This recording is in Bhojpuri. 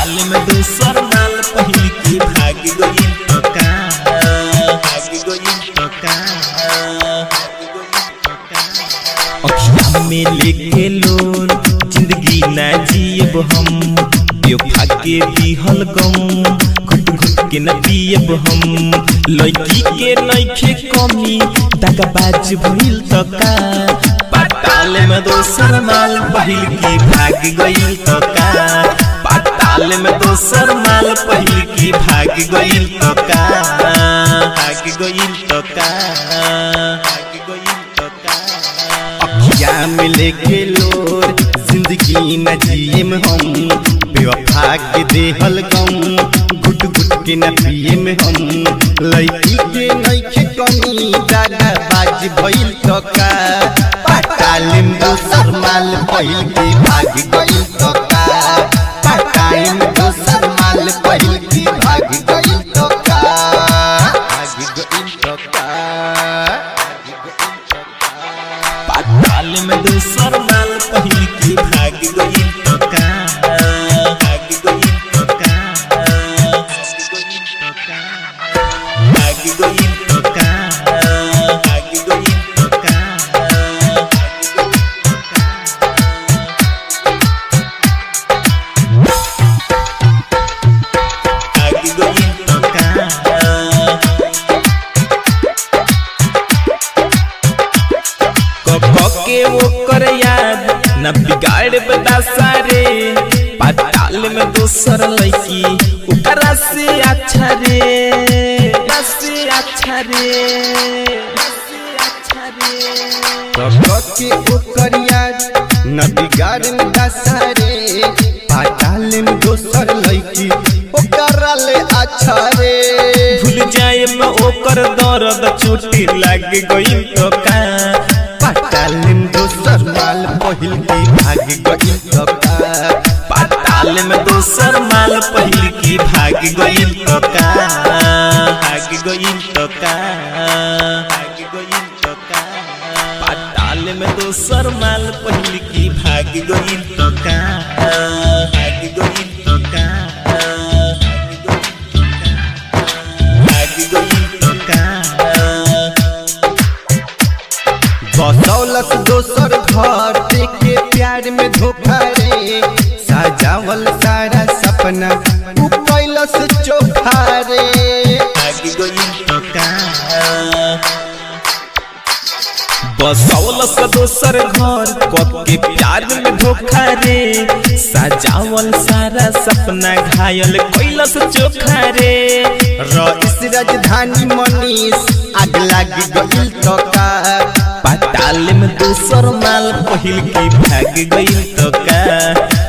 पताल में दूसर माल पहिल की भाग गई तो का भाग गई तो का अखिया में लेके लोन जिंदगी ना जियब हम बेवफा के दिहल गम घुट घुट के न पियब हम लड़की के नइखे कमी दगाबाज भइल त का पाताल में दोसर माल पहिल की भाग गइल त का पाताल में दोसर माल पहिल की भाग गइल त का भाग गइल त का भाग गइल त का अखिया में लेके लोर जिंदगी न जियम हम बेवफा के देहल गम घुट घुट के न पियम हम लड़की के नइखे कमी दादा बाज भइल तो का पटालिम दोसर माल पहिल के भाग गइल तो का पटालिम दोसर माल पहिल के भाग गइल तो का भाग गइल तो का पाताल में दूसर माल पहिल की भाग गई तो का भाग गई तो का भाग गई तो का भाग गई तो का भाग गई तो का कब के वो कर याद न बिगाड़ बता सारे पाताल में दोसर लड़की ओकरा से अच्छा रे ओकरा से अच्छा रे ओकरा से अच्छा रे के ओकर याद न बिगाड़ में दसारे पाताल में दोसर लड़की ओकरा ले अच्छा रे भूल जाए में ओकर दर्द चोटी लग गई तो का पाताल में दोसर माल पहिल की भाग गई तो का पाताल में दोसर माल पहिल की भाग गई तो का भाग गई तो का भाग गई तो का पाताल में दोसर माल पहिल की भाग गई तो का भाग गई तो का भाग गई तो का बसौलस दोसर घर देखे प्यार में धोखा रे सजावल सारा सपना उ कैलस चोखा रे भाग गई तो का बसौलस दोसर घर कब के प्यार में धोखा रे सजावल सारा सपना घायल कैलस चोखा रे रईस राजधानी मनीष आग लाग गइल तो का पाताल में दूसर माल पहिल की भाग गई तो का